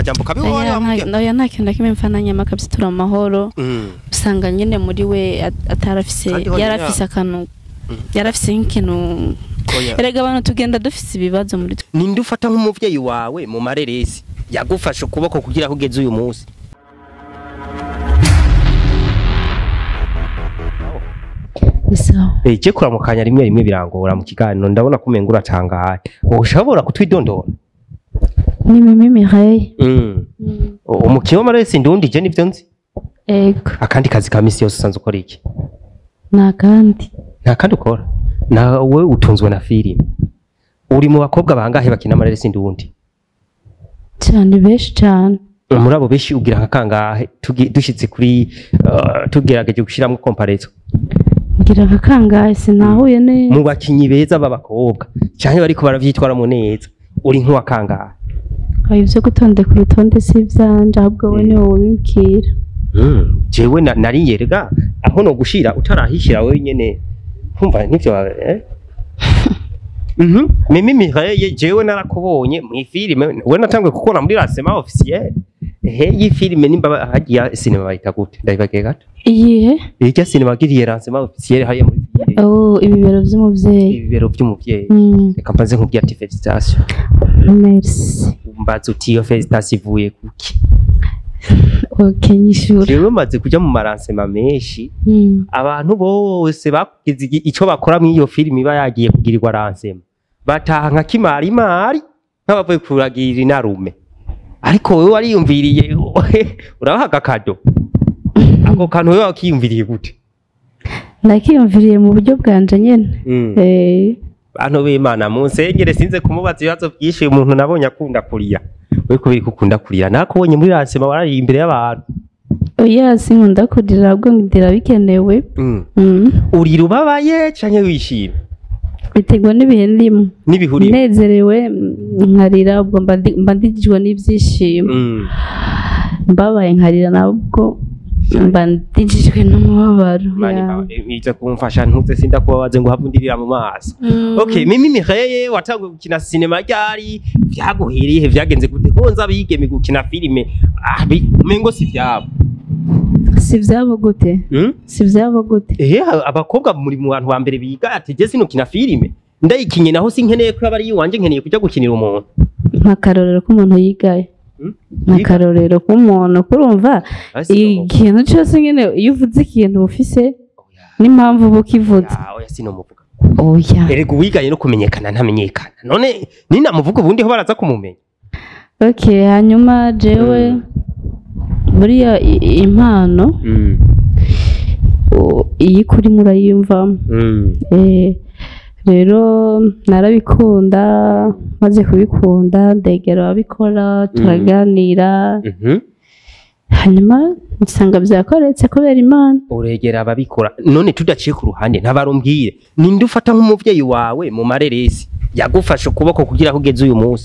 akajambo kabi wowe Oya, wamubwira nta- oya nta kintu na kimwe mfana nyama kabisa turi amahoro Mm. usanga nyine muri we at- atarafise Kandi honyine yarafise akantu Mm. yarafise nk'ikintu Oya. erega abantu tugenda dufise ibibazo muri twe ninde ufata nk'umuvyeyi wawe mu mareresi yagufashe ukuboko kugira aho ugeze uyu munsi bisawa Eh, je kuramukanya rimwe rimwe birangora mu kiganiro ndabona ko umenga uratangaye ushobora kutwidondora ni mimi Mireille mm. umukino w'amareresi ndundi je nivyo nzi ego akandi kazi ka misi yose usanzwe ukora iki nta kandi nta kandi ukora nawe utunzwe na filime uri mu bakobwa bangahe bakina amareresi ndundi cyane benshi cyane muri abo benshi ugira nka kangahe tugi- dushitse kuri uh, tugerageje gushiramwo komparezo ngira nka kangahe sinahuye neza mu bakinyi beza b'abakobwa canke bariko baravyitwaramo neza uri nk'uwa kangahe ayo byo gutondeka urutonde si ibyanje ahubwo wowe niwe wabibwira Mm, jewe na- nariyerega aho no gushira utarahishira wewe nyene nkumva nivyo eh? Mhm. Mimi Mireille jewe narakubonye mu filime we natangwe kukubona muri lancement officiel ehe iyi filime nimba hagiya sinema bayita gute ndabibagiye gato iyihe irya sinema giriye lancement officiel hariya muri filime oh ibibero by'umubyeyi ibibero vy'umuvyeyi Mm, reka mbanze nkubwira ati felicitation merci mbaza uti iyo felicitation ivuye kuki ok nyishura jewe maze kuja mu maransema menshi Mm, abantu bose bagize igi- ico bakora muri iyo filime iba yagiye kugirirwa ransema bataha nka kimarimari nk'abavuye kuragirira inarume ariko wewe wariyumviriye urabaha agakado ako kantu wewe wakiyumviriye gute nakiyumviriye mu buryo bwanje nyene Eh, bantu b'imana mu nsengere sinze kumubaza ibibazo byinshi umuntu nabonye akunda kurira we kubera ko ukunda kurira nakubonye muri ransema warariye imbere y'abantu oya sinkunda kurira ahubwo ndira bikenewe Mm. Mm, urira ubabaye canke wishimye biterwa n'ibihe ndimo n'ibihuriye nezerewe mm, nkarira ubwo mba ndi- mba ndigijwe n'ibyishimo Mm. mbabaye nkarira nabwo mba ndigijwe n'umubabaro Mani ya. bawe, iza kumfasha ntuze sinda kubabaze ngo havundirira mu maso Mm. okay mimi Mireille watanguye gukina sinema ryari vyaguhiriye vyagenze gute ko nza bigeme gukina filime ah bi- umengo si vyabo si ibyabo gute hmm? si ibyabo gute ehe abakobwa muri mu bantu ba mbere biga ati je sino kina filime ndayikinye naho sinkeneye ko aba ari iwanje nkeneye kuja gukinira umuntu nk'akarorero k'umuntu yigaye Hmm? nk'akarorero k'umuntu kurumva Asi no- ikintu cyose nyine iyo uvuze ikintu uba ufise Oya, n'impamvu uba ukivuze oya, oya sinomuvuga oya erega uwigaye no kumenyekana ntamenyekana none ninamuvuga ubundi ho baraza kumumenya ok hanyuma jewe Mm. buriya i- impano mm. o- iyo ikuri murayiyumvamo mm. Eh, rero narabikunda maze kubikunda ndegera ababikora turaganira Mhm. hanyuma nsanga byakoretse kubera imana uregera ababikora none tudaciye ku ruhande ntabarumbwire ninde ufata nk'umuvyeyi wawe mu mareresi yagufashe ukuboko kugira aho ugeze uyu munsi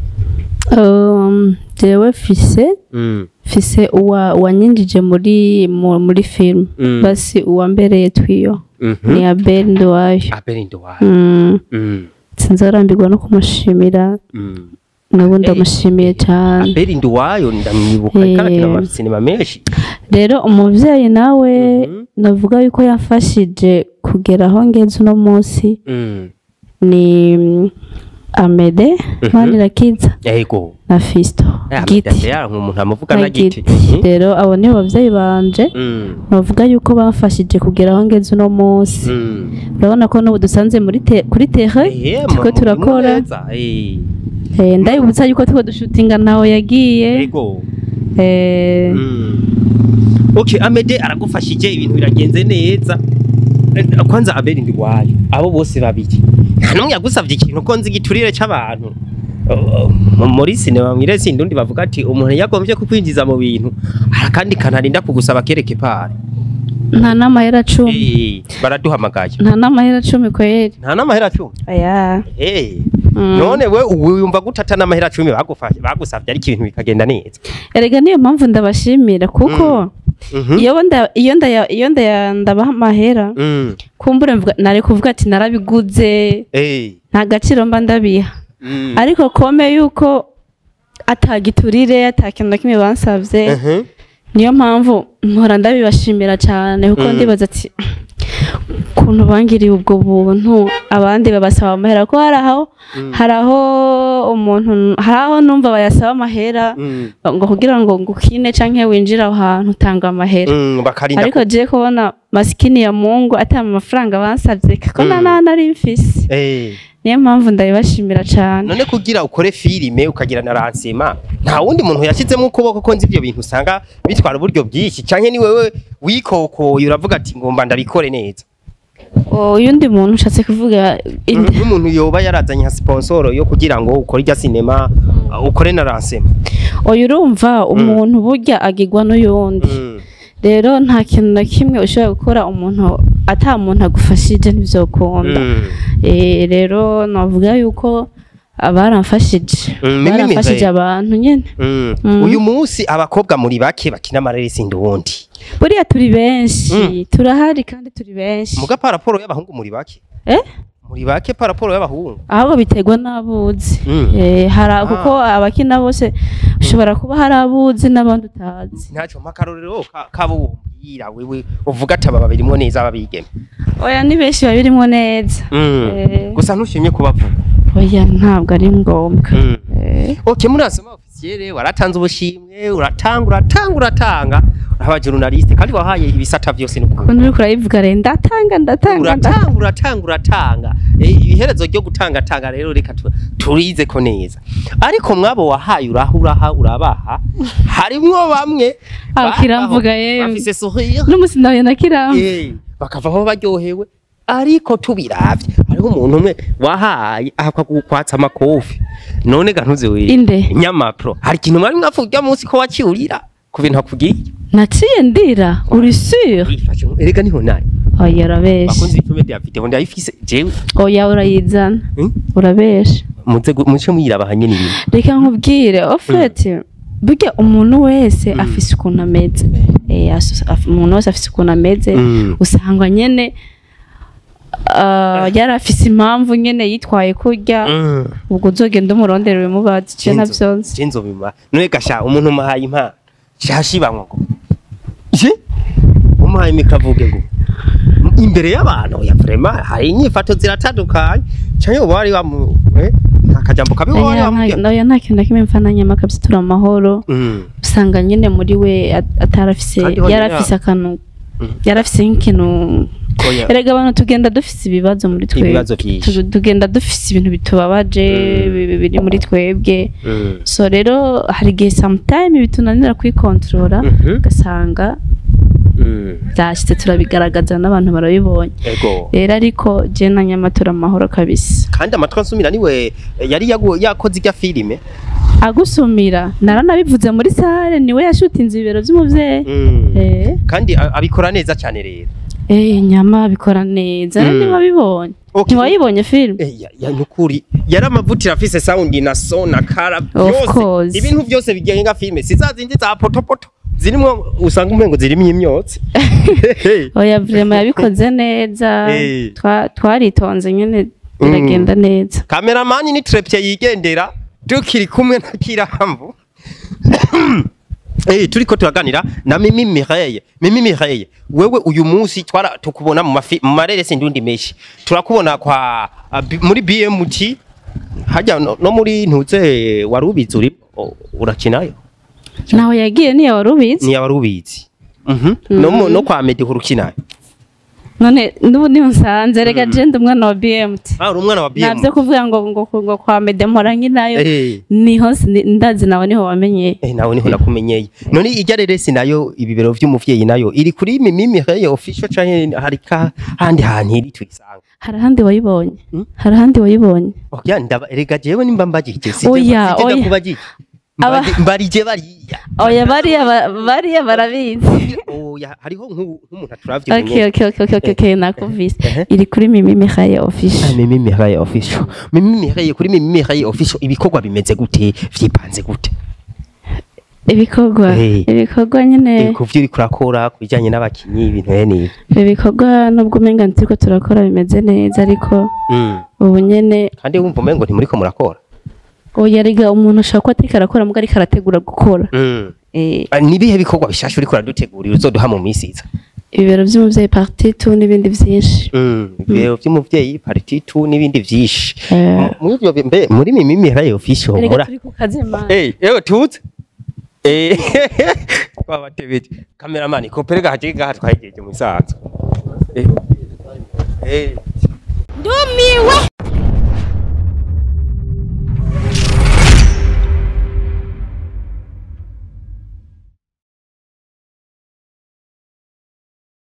Um, jewe fise mm. fise uwa wanyinjije muri mu- muri film Mm. basi uwambereye twiyo Mhm. ni Abel Nduwayo abere ndowaye mm. mm. sinzarambirwa no kumushimira mm. nabo ndamushimiye cyane abere ndowayo ndamwibuka Eh. karakina amasinema menshi rero umuvyeyi nawe Mhm. navuga yuko yafashije kugera aho ngeze uno munsi mm. ni mm, Amede Manirakiza ego na Fisto Giti yaranka umuntu amuvuga na na giti Giti rero abo ni abavyeyi banje Mm. bavuga yuko bamfashije kugera aho ngeze uno munsi Mm. urabona ko n'ubu dusanze muri te, kuri terre Eh, turiko mu- turakora neza, eh. eh, ndabibutsa yuko turiko dushutinga nawe yagiye ego eh, Mm. Okay, Amede aragufashije ibintu biragenze neza. Eh, Kwanza Abeli ndi wayo. Abo bose babiri. Nta numwe yagusavye ikintu ko nzi giturire c'abantu. Uh, mu- muri sinema mwire sindundi bavuga ati umuntu yagombye kukwinjiza mu bintu arakandi kanarinda kugusaba kereke pare. nta n'amahera cumi Eh, baraduhamagaye. nta n'amahera cumi kweri Nta n'amahera cumi. aya Eh. Mm. None we wumva gutata n'amahera cumi bagufashe bagusavye ariko ibintu bikagenda neza. erega niyo mpamvu ndabashimira kuko Mhm. iyo nda iyo ndaya iyo ndaya ndabaha amahera Mm. kumbura mvuga nari kuvuga ati narabiguze Eh. nta gaciro mba ndabiha Mm. ariko kome yuko atagiturire atakintu na kimwe bansavye Mhm. niyo mpamvu mpora ndabibashimira cyane kuko Mm. ndibaza ati ukuntu bangiriye ubwo buntu abandi babasaba amahera ko hari aho hari aho umuntu hari aho numva bayasaba amahera Mm. ngo kugira ngo ngukine canke winjire aho hantu utanga amahera Mm, bakarinda ariko je kubona masikini ya mungu ata amafaranga bansavye kuko Mm. na nta nari mfise Eh. niyo mpamvu ndabibashimira cyane none kugira ukore filime ukagira na ransema nta wundi muntu yashyizemo ukuboko ko nzi ibyo bintu usanga bitwara uburyo bwinshi cyangwa ni wewe wikokoye uravuga ati ngomba ndabikore neza uyundi muntu ushatse kuvuga inde nk'umuntu yoba yarazanye nka sponsoro yo kugira ngo ukore irya sinema uh, ukore na ransema oya urumva umuntu burya agirwa n'uyundi Mm. rero nta kintu na kimwe ushobora gukora umuntu ata muntu agufashije ntibyokunda Mm. Eh, rero navuga yuko baramfashije Mm, mimi baramfashije Mireille. abantu nyine Mm. Mm. uyu munsi abakobwa muri bake bakina amareresi nduwundi buriya turi benshi Mm. turahari kandi turi benshi muga paraporo y'abahungu muri bake eh muri bake paraporo y'abahungu ahubwo biterwa n'abuzi Mm. Eh, hari Ah. kuko abakina bose ushobora kuba hari abuzi n'abandi utazi ntacyo makarorero ka- kabumbwira wewe uvuga ati aba babirimwo neza ababigeme oya ni benshi babirimo neza Mm. Eh. gusa ntushimye kubavuga oya ntabwo ari ngombwa Mm. Eh, ok murasoma ofisiyere waratanze ubushimwe uratanga uratanga uratanga uraba journaliste kandi wahaye ibisata byose n'ukuri ukuntu uriko urayivuga rero ndatanga ndatanga ndatanga uratanga uratanga uratanga Eh, ibiherezo ryo gutangatanga rero reka tu- turize ko neza ariko mwabo wahaye uraha uraha urabaha harimwo bamwe Ah, babaho, kiramvuga yewe. bafise sourire n'umusi nawe nakiramba Eh, bakavaho baryohewe ariko tubiravye hariho umuntu umwe wahaye akagukwatsa amakofi none ga ntuze we Inde? nyamapro hari ikintu mwari mwavuga munsi ko wakiurira ku bintu akubwiye naciye ndira uri sure Ifashe, erega niho nari oya urabesha bakunze ipfume rya video ndayifise jewe oya urayizana Hmm? urabesha muze gu- muce muyirabahanye n'ibintu reka nkubwire ofete burya umuntu wese afise ukuntu ameze Eh, asu- af- umuntu wese afise ukuntu ameze Mm. usanga nyene ah, yari afise impamvu nyene yitwaye kurya Mm. ubwo uzogenda umurondera ubimubaza ico navyonse Jenzo bima none gasha umuntu muhaye impa cyashibanywa ngo je umuhaye mikavuge ngo imbere y'abantu ya vraiment hari inyifato ziratandukanye cyane uba wari wamu eh, nta kajambo kabi uba wari Oya, wamubwira nta- oya nta kintu na kimwe mfa na nyama kabisa amahoro Mm. usanga nyene muri we at- atarafise Kandi honyine yarafise akantu Mm. yarafise nk'ikintu Oya. erega abantu tugenda dufise ibibazo muri twebwe Ibibazo vyinshi. Tu- tugenda dufise ibintu bitubabaje Mm. bi- biri muri twebwe Mm. so rero hari igihe sometime bitunanira kwikontorora Mhm. ugasanga Mm. byashyize turabigaragaza n'abantu barabibonye ego rero ariko je na nyamatora amahoro kabisa kandi amatwi ansumira niwe eh, yari yagu- yakoze irya filime agusumira naranabivuze muri sale niwe yashutinze ibibero by'umuvyeyi Mm. eh kandi a- abikora neza cyane rero eh nyama bikora neza Mm. mm. ntiwabibonye Okay. ntiwayibonye film Eh, ya, ya nukuri yari amavutira afise sound na so na kara Of course. byose ibintu byose bigenga filime si za zindi za potopoto zirimwo usanga umengo zirimo imyotsi oya vrema yabikoze neza Eh. Twa- twaritonze nyene biragenda neza kameramani ni trepye yigendera tukiri kumwe na kirambu Eh turiko turaganira na Mimi Mireille Mimi Mireille wewe uyu munsi twara tukubona mu mafi mu mareresi ndundi meshi turakubona kwa a, bi- muri BMT hajya no, no muri ntuze warubizi uri o- urakinayo naho yagiye niyo wari ubizi ni warubizi mhm no mu- no kwa Meddy urukinayo none n'ubu niho nsanze rega je ndi umwana wa BMT ah uri umwana wa BMT navyo kuvuga ngo ngo ngo kwa mede mpora nkinayo eh niho si- ndazi nawe niho wamenyeye Eh nawe niho nakumenyeye. None ijya reresi nayo ibibero vy'umuvyeyi nayo iri kuri Mimi Mireille official canke hari ka handi hantu iri tuyisanga. hari ahandi wayibonye Hmm? hari ahandi wayibonye Oya ndaba rega jewe nimba mbagije si Oya, oya. kubagije. Aba- Mbaje- Mbarije bariya. oya bariya ba- bariya barabizi Oya hariho nk'u- nk'umuntu aturavye okay okay okay okay okay, okay nakuvise Ehe. iri kuri mimi Mihaye Ah, official Mimi Mireille official. Mimi Mireille kuri Mimi Mireille official ibikorwa bimeze gute vyipanze gute? ibikorwa Eh. ibikorwa nyine Ku vyo uriko urakora ku bijanye n'abakinyi ibintu yani. ibikorwa nubwo umenga ntiriko turakora bimeze neza ariko Mm. ubu nyene Kandi wumva umengo ntimuriko murakora. oya rega umuntu ashobora kuba atariko arakora mubwo ariko arategura gukora Mm. Eh, Ah, nibihe bikorwa bishasha uriko uradutegurira uzoduha mu minsi iza ibibero vy'umuvyeyi parti tu n'ibindi vyinshi ibiro vy'umuvyeyi pariti tu n'ibindi vyinshi Eh. muri ivyo bi- mbe muri mimimi haraye ofisi Erega homora turi ku kazi man Eh, ewe tuze Eh, twabatebeje kameramani koperega haje gaha twahejeje mu isaza Eh. Eh. ndumiwe